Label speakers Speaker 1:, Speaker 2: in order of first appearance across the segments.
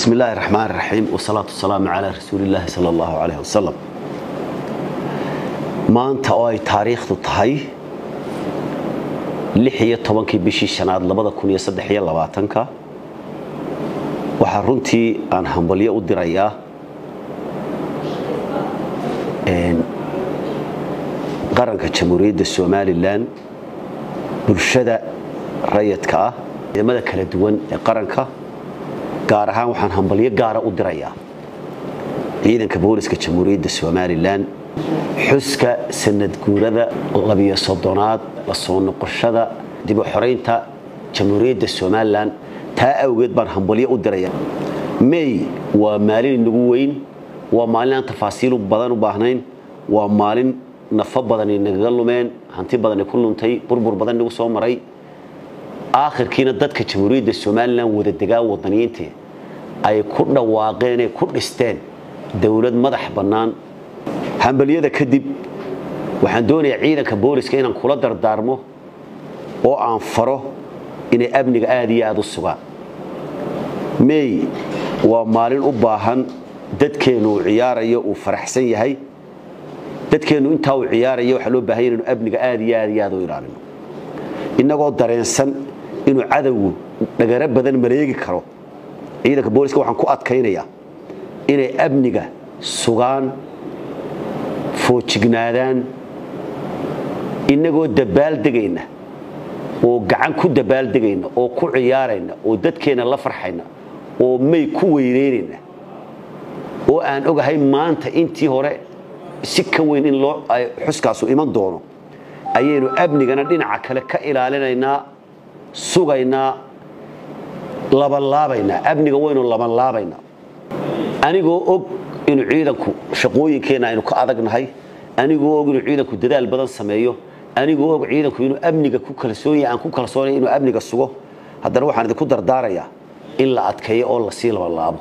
Speaker 1: bismi illaahi raxmaan raxiim wasalaatu wasalaamu calaa rasuulillaahi sala allahu caleyh wasalam maanta oo ay taariikhdu tahay lix iyo tobankii bishii shanaad labada kun iyo saddex iyo labaatanka waxaa runtii aan hambalyo u dirayaa qaranka jamhuuriyadda somalilan bulshada rayadka ah ciidamada kala duwan ee qaranka gaar ahaan waxaan hambalyo gaara u dirayaa ciidanka booliska jamhuuriyadda somalilan xuska sanad guurada labiyo soddonaad la soo noqoshada dib u xoraynta jamhuuriyadda somalilan taa awgeed baan hambalyo u dirayaa may waa maalin inagu weyn waa maalin aan tafaasiilu badan u baahnayn waa maalin nafo badani nagaga lumeen hanti badani ku luntay burbur badan nagu soo maray aakhirkiina dadka jamhuuriyadda somalilan wada degaa wadaniyiintii ay ku dhawaaqeen ee ku dhisteen dowlad madax bannaan hambalyada kadib waxaan doonayaa ciidanka booliska inaan kula dardaarmo oo aan faro inay amniga aada iyo aada u sugaan may waa maalin u baahan dadkeennu uu ciyaarayo uu faraxsan yahay dadkeennu intaa uu ciyaarayo waxaa loo baahanya inaynu amniga aada iyo aada iyo aada u ilaalino innagoo dareensan inuu cadowgu dhagaro badan maleegi karo ciidanka booliska waxaan ku adkaynayaa inay amniga sugaan foojignaadaan innagoo dabaaldegayna oo gacan ku dabaaldegayna oo ku ciyaarayna oo dadkeenna la farxayna oo may ku weyneynayna oo aan ogahay maanta intii hore si ka weyn in loo xuskaasu iman doono ayaynu amnigana dhinaca kale ka ilaalinaynaa sugaynaa labanlaabaynaa amniga waynu labanlaabaynaa anigoo og inuu ciidanku shaqooyinkeenna aynu ka adagnahay anigoo og inuu ciidanku dadaal badan sameeyo anigoo og ciidanku inuu amniga ku kalsoonyahay aan ku kalsoonaya inuu amniga sugo haddana waxaan idinku dardaarayaa in la adkeeyo oo lasii labanlaabo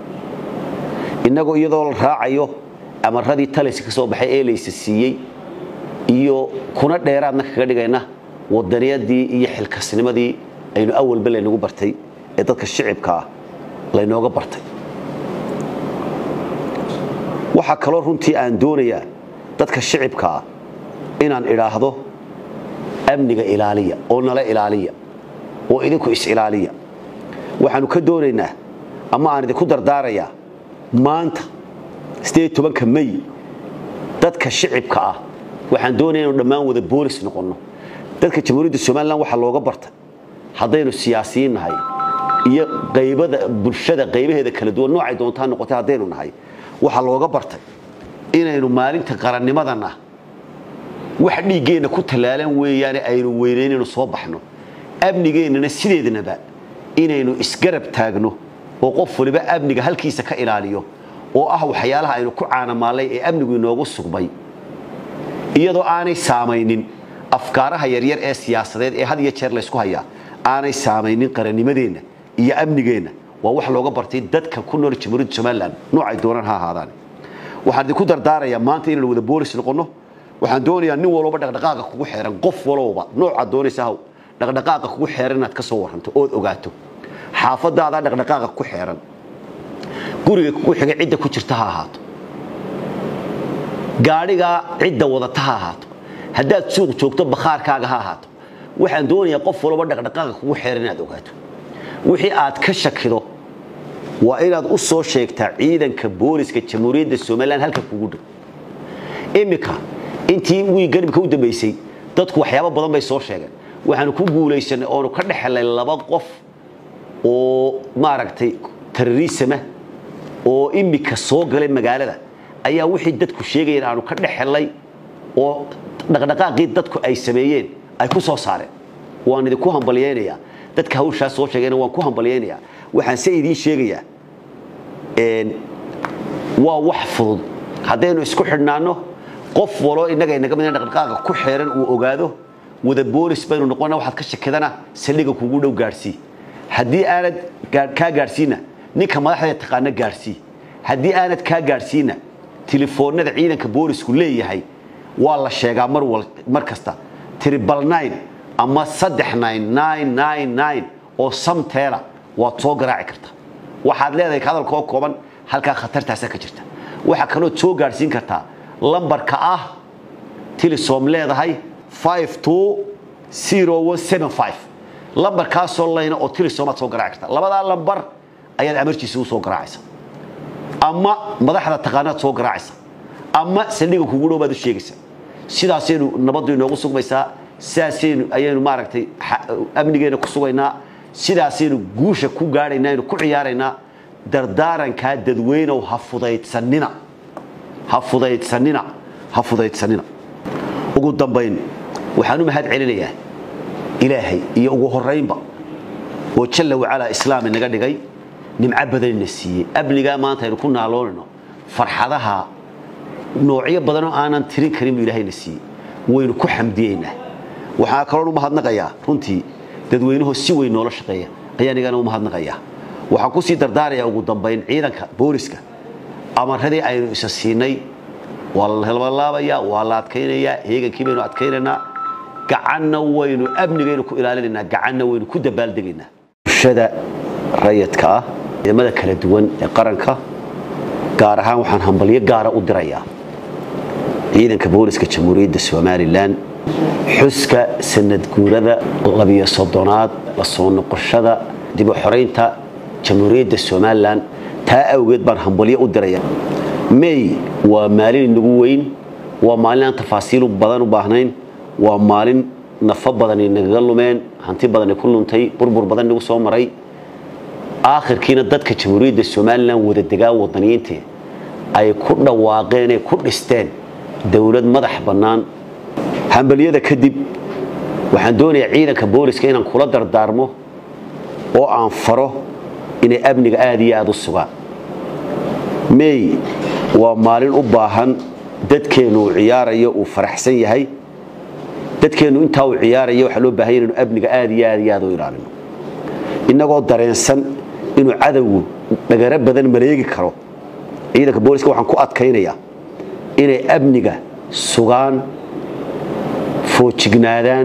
Speaker 1: innagoo iyadoo la raacayo amaradii talaysi ka soo baxay ee laysa siiyey iyo kuna dheeraadna kaga dhigayna wadaniyadii iyo xilkasnimadii aynu awalba laynagu bartay ee dadka shicibka ah laynooga bartay waxaa kaloo runtii aan doonayaa dadka shicibka ah inaan idhaahdo amniga ilaaliya oo nala ilaaliya oo idinku is-ilaaliya waxaanu ka doonaynaa ama aan idinku dardaarayaa maanta ka may dadka shicibka ah waxaan doonaya inu dhammaan wada boolis noqonno dadka jamhuuriyadda somalilan waxaa looga bartay haddaynu siyaasiyiin nahay iyo qaybada bulshada qaybaheeda kala duwan noocay doontaa noqotay haddaynu nahay waxaa looga bartay inaynu maalinta qarannimadana wax dhiiggeenna ku tallaalan weeyaane aynu weynaynaynu soo baxno amnigeennana sideednaba inaynu isgarab taagno oo qof waliba amniga halkiisa ka ilaaliyo oo ah waxyaalaha aynu ku caanamaallay ee amnigu inoogu sugmay iyadoo aanay saamaynin afkaaraha yaryar ee siyaasadeed ee had iyo jeer laysku hayaa aanay saamaynin qarannimadeenna iyo amnigeenna waa wax looga bartay dadka ku nool jamhuuriyadda somalilan noocay doonaan ha ahaadaan waxaan idinku dardaarayaa maanta inaynu wada boolis noqonno waxaan doonayaa nin walba dhaqdhaqaaqa kugu xeeran qof walowba noocaad doonaysa haw dhaqdhaqaaqa kugu xeeran inaad ka soo waranto ood ogaato xaafadaada dhaqdhaqaaqa ku xeeran guriga kugu xiga cidda ku jirta ha ahaato gaadhigaa cidda wadata ha ahaato haddaad suuq joogto bakhaarkaaga ha ahaato waxaan doonayaa qof walba dhaqdhaqaaqa kugu xeeran inaad ogaato wixii aad ka shakido waa inaad u soo sheegtaa ciidanka booliska jamhuuriyadda somalilan halka kugu dhow iminka intii wii garibka u dambaysay dadku waxyaabo badan bay soo sheegeen waxaanu ku guulaysanay oonu ka dhexelay laba qof oo maaragtay terrorisama oo imika soo galay magaalada ayaa wixii dadku sheegayeen aanu ka dhexelay oo dhaqdhaqaaqii dadku ay sameeyeen ay ku soo saareen waan idinku hambalyaynayaa dadka hawshaas soo sheegayna waan ku hambalyaynayaa waxaan se idiin sheegayaa waa wax fudud haddaynu isku xidhnaanno qof waloo innaga inaga mid dhaqdhaqaaqa ku xeeran uu ogaado wada boolis baynu noqona waxaad ka shakidana saldhiga kugu dhow gaadhsii haddii aanad kaa gaadhsiina ninka madaxda taqaana gaadhsii haddii aanad kaa gaadhsiina telefoonada ciidanka boolisku leeyahay waa la sheegaa mar kasta tribal nine ama saddex nine nine nine nine oo samteela waad soo garaaci kartaa waxaad leedahay hadalka oo kooban halkaa khatartaasa ka jirta waxaa kaloo soo gaadhsiin kartaa lambarka ah tilisom leedahay lambarkaasoo layna oo tilisomaad soo garaaci karta labadaa lambar ayaad amarjiisa u soo garaacaysa ama madaxda taqaanaad soo garaacaysa ama saldhiga kugu dhow baad u sheegaysa sidaasaynu nabaddu inoogu sugmaysaa sidaasaynu ayaynu maaragtay amnigeena ku sugaynaa sidaasaynu guusha ku gaadhaynaa aynu ku ciyaaraynaa dardaarankaa dadweynow ha fudaydsanina ha fudaydsanina ha fudaydsanina ugu dambayn waxaan u mahad celinayaa ilaahay iyo ugu horaynba oo jalla wacalaa islaami naga dhigay nimco badanina siiyey amnigaa maanta aynu ku naaloonayno farxadaha noocyo badanoo aanan tirin karin buu ilaahayna siiyey waynu ku xamdiyeynaa waxaa kaloon u mahadnaqayaa runtii dadweynuhu si weyn noola shaqeeya ayaan igana u mahadnaqayaa waxaan kusii dardaarayaa ugu dambayn ciidanka booliska amaradii aynu isa siinay waa la labalaabayaa waa la adkaynayaa heegankii baynu adkaynaynaa gacanna waynu amnigaynu ku ilaalinaynaa gacanna waynu ku dabaaldegaynaa bulshada rayadka ah ciidamada kala duwan ee qaranka gaar ahaan waxaan hambalyo gaara u dirayaa ciidanka booliska jamhuuriyadda somalilan xuska sanad guurada labiyo soddonaad la soo noqoshada dib u xoraynta jamhuuriyadda somalilan taa awgeed baan hambalyo u diraya may waa maalin inagu weyn waa maalin aan tafaasiilu badan u baahnayn waa maalin nafo badani nagaga lumeen hanti badani ku luntay burbur badan nagu soo maray aakhirkiina dadka jamhuuriyadda somalilan wada degaa wadaniyiinta ay ku dhawaaqeen ee ku dhisteen dowlad madax bannaan hambalyada kadib waxaan doonayaa ciidanka booliska inaan kula dardaarmo oo aan faro inay amniga aada iyo aada u sugaan may waa maalin u baahan dadkeennu uu ciyaarayo uu faraxsan yahay dadkeennu intaa uu ciyaarayo waxaa loo baahanya inaynu amniga aada iyo aada iyo aada u ilaalino innagoo dareensan inuu cadowgu dhagaro badan maleegi karo ciidanka booliska waxaan ku adkaynayaa inay amniga sugaan foojignaadaan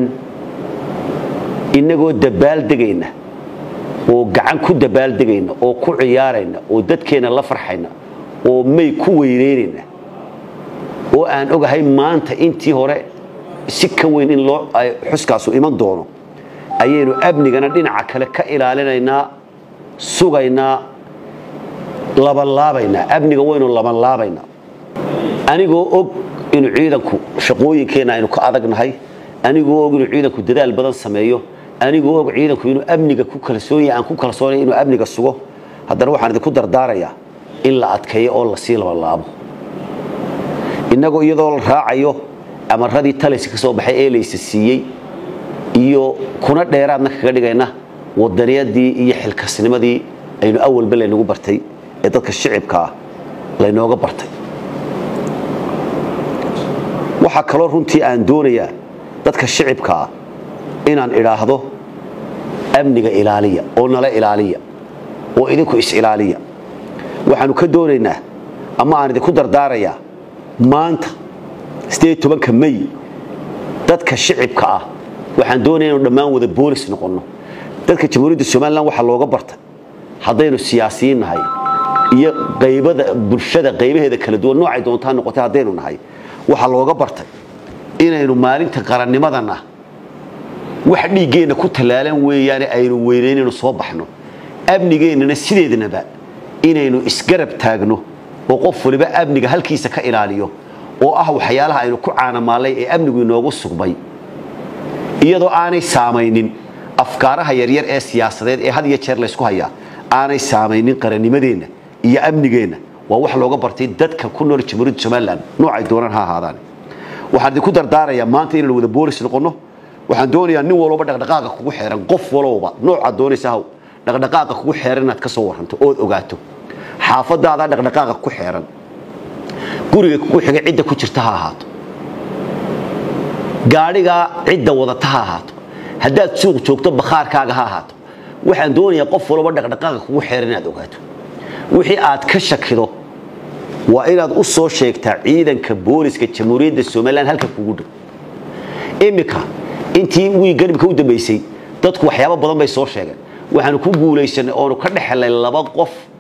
Speaker 1: innagoo dabaaldegayna oo gacan ku dabaaldegayna oo ku ciyaarayna oo dadkeenna la farxayna oo may ku weyneynayna oo aan ogahay maanta intii hore si ka weyn in loo xuskaasu iman doono ayaynu amnigana dhinaca kale ka ilaalinaynaa sugaynaa labanlaabaynaa amniga waynu labanlaabaynaa anigoo og inuu ciidanku shaqooyinkeenna aynu ka adagnahay anigoo og inuu ciidanku dadaal badan sameeyo anigoo og ciidanku inuu amniga ku kalsoon yahay aan ku kalsoonay inuu amniga sugo haddana waxaan idinku dardaarayaa in la adkeeyo oo lasii labanlaabo innagoo iyadoo la raacayo amaradii talaysi ka soo baxay ee laysa siiyey iyo kuna dheeraadna kaga dhigayna wadaniyadii iyo xilkasnimadii aynu awalba laynagu bartay ee dadka shicibkaa laynooga bartay waxaa kaloo runtii aan doonayaa dadka shicibkaa inaan idhaahdo amniga ilaaliya oo nala ilaaliya oo idinku is-ilaaliya waxaanu ka doonaynaa ama aan idinku dardaarayaa maanta ka may dadka shicibka ah waxaan doonaya inu dhammaan wada boolis noqonno dadka jamhuuriyadda somalilan waxaa looga bartay haddaynu siyaasiyiin nahay iyo qaybada bulshada qaybaheeda kala duwan noocay doontaa noqotay haddaynu nahay waxaa looga bartay inaynu maalinta qarannimadana wax dhiiggeenna ku tallaalan weeyaane aynu weynaynaynu soo baxno amnigeennana sideednaba inaynu isgarab taagno oo qof waliba amniga halkiisa ka ilaaliyo oo ah waxyaalaha aynu ku caanamaalay ee amnigu inoogu sugmay iyadoo aanay saamaynin afkaaraha yaryar ee siyaasadeed ee had iyo jeer laysku hayaa aanay saamaynin qarannimadeenna iyo amnigeenna waa wax looga bartay dadka ku nool jamhuuriyadda somalilan noocay doonaan ha ahaadaan waxaan idinku dardaarayaa maanta inaynu wada boolis noqonno waxaan doonayaa nin walba dhaqdhaqaaqa kugu xeeran qof walowba noocaad doonaysa haw dhaqdhaqaaqa kugu xeeran inaad ka soo waranto ood ogaato xaafadaadaa dhaqdhaqaaqa ku xeeran guriga kugu xiga cidda ku jirta ha ahaato gaadhigaa cidda wadata ha ahaato haddaad suuq joogto bakhaarkaaga ha ahaato waxaan doonayaa qof walba dhaqdhaqaaqa kugu xeeran inaad ogaato wixii aad ka shakido waa inaad u soo sheegtaa ciidanka booliska jamhuuriyadda somalilan halka kugu dhow iminka intii wii garibka u dambaysay dadku waxyaabo badan bay soo sheegeen waxaanu ku guulaysanay oonu ka dhexelay laba qof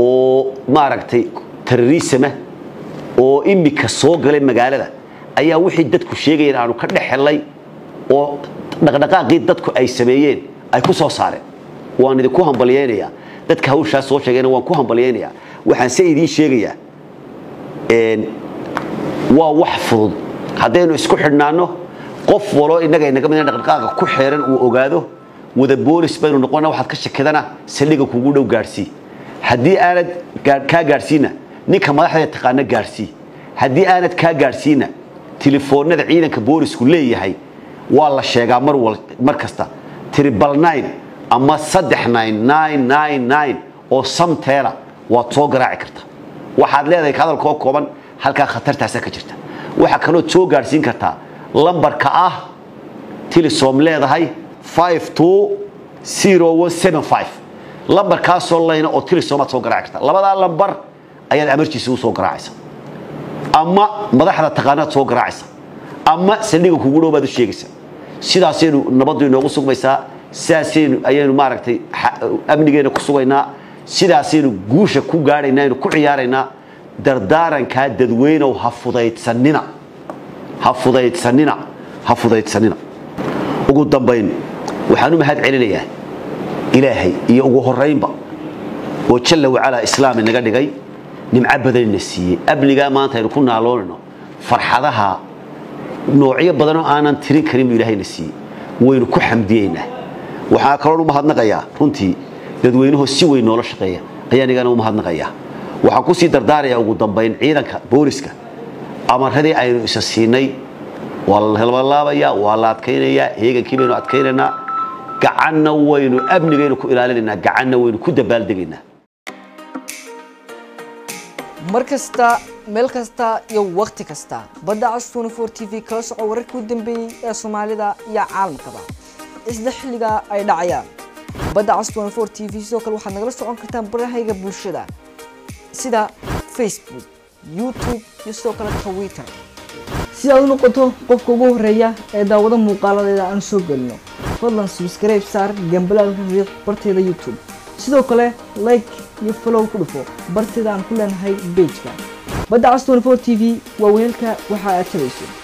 Speaker 1: oo maaragtay terrorisma oo imika soo galay magaalada ayaa wixii dadku sheegayeen aanu ka dhex helnay oo dhaqdhaqaaqii dadku ay sameeyeen ay ku soo saareen waan idinku hambalyaynayaa dadka hawshaas soo sheegayna waan ku hambalyaynayaa waxaan se idiin sheegayaa waa wax fudud haddaynu isku xidhnaano qof waloo innaga inaga mid dhaqdhaqaaqa ku xeeran uu ogaado wada boolis baynu noqona waxaad ka shakidana saldhiga kugu dhow gaadhsii haddii aanad kaa gaadhsiina ninka madaxda taqaana gaadhsii haddii aanad kaa gaadhsiina telefoonada ciidanka boolisku leeyahay waa la sheegaa mar mar kasta tribal nine ama saddex nine nine nine nine oo samteela waad soo garaaci karta waxaad leedahay hadalkoo kooban halkaa khatartaasa ka jirta waxaa kaloo soo gaadhsiin kartaa lambarka ah tilisom leedahay lambarkaasoo layna oo tilisomaad soo garaaci karta labadaa lambar ayaad amarjiisa u soo garaacaysa ama madaxda taqaanaad soo garaacaysa ama saldhiga kugu dhow baad u sheegaysa sidaasaynu nabaddu inoogu sugmaysaa sidaasaynu ayaynu maaragtay amnigeena ku sugaynaa sidaasaynu guusha ku gaadhaynaa aynu ku ciyaaraynaa dardaarankaa dadweynow ha fudaydsanina ha fudaydsanina ha fudaydsanina ugu dambayn waxaan u mahad celinayaa ilaahay iyo ugu horaynba oo jalla wacalaa islaam inaga dhigay nimco badanina siiyey amnigaa maanta aynu ku naaloonayno farxadaha noocyo badanoo aanan tirin karin buu ilaahayna siiyey waynu ku xamdiyeynaa waxaa kaloon u mahadnaqayaa runtii dadweynuhu si weyn noola shaqeeya ayaan igana u mahadnaqayaa waxaan kusii dardaarayaa ugu dambayn ciidanka booliska amaradii aynu isa siinay waa la halbalaabayaa waa la adkaynayaa heegankii baynu adkaynaynaa gacanna waynu amnigaynu ku ilaalinaynaa gacanna waynu ku dabaaldegaynaa
Speaker 2: mar kasta meel kasta iyo wakhti kasta badda cas t v kala soco wararkii u dambeeyey ee soomaalida iyo caalamkaba isla xilligaa ay dhacayaan badda cas t v sidoo kale waxaad nagala socon kartaan barahayga bulshada sida facebook youtube iyo sidoo kale twitter si aad u noqoto qofka ugu horeeya ee daawado muuqaaladeeda aan soo gelino fadlan subscribe saar gambalaalka riiq barteeda youtube sidoo kale like iyo follow ku dhufo barteeda aan ku leenahay bejka badda cas t v waa weelka waxa aad tabayso